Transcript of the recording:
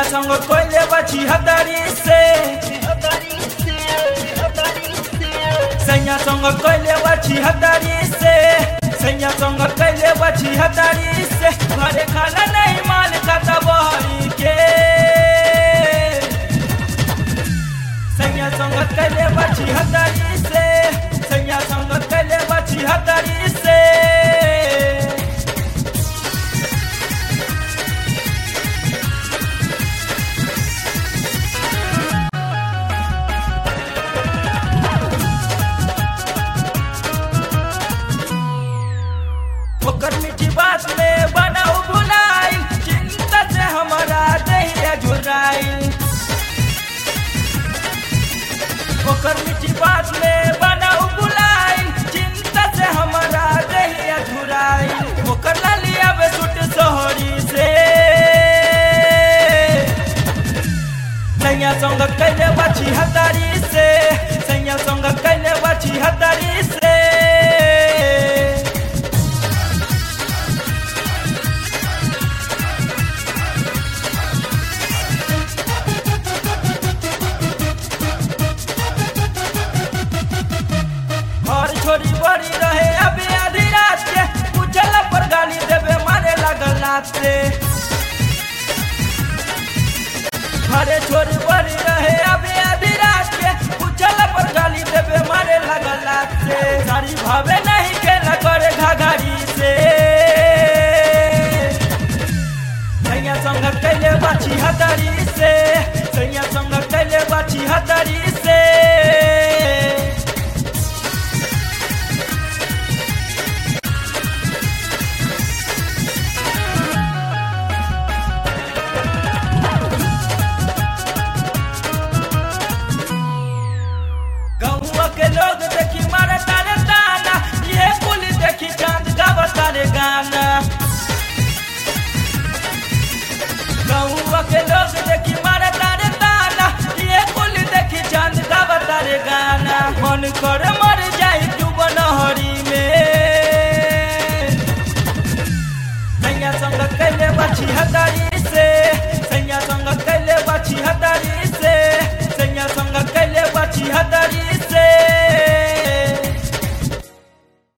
संग कोइले बची हदारी से सैया संग कोइले बची हदारी से सैया संग कोइले बची हदारी से घरे खाना नहीं माल का तबही के सैया संग कोइले बची हदारी से सैया संग कोइले बची हदारी से ओकर मीठी बात में बनाऊ भुलाई चिंता से हमारा दहिया झुराई ओकर मीठी बात में बनाऊ भुलाई चिंता से हमारा दहिया झुराई ओकर लालिया में सुट सोहरी से सैया संग कैले बाछी हतारी से सैया संग कैले बाछी हतारी से घर छोरी बड़ी रहे अभी आधी रात के पूछल पर गाली देवे मारे लगल रात से घरे छोरी बड़ी रहे अभी आधी रात के पूछल पर गाली देवे मारे लगल रात से सारी भावे नहीं खेला करे घाघारी से सैया संग कैले बाछी हतारी से सैया संग कैले बाछी हतारी से गौवा के लोग देखी मारे तारे ताना ये कुल देखी चांद का बतारे गाना गौवा के लोग देखी मारे तारे ताना ये कुल देखी चांद का बतारे गाना मन कर मर जाई डूब नहरी में सैया संग कैले बाछी हतारी से सैया संग कैले बाछी हतारी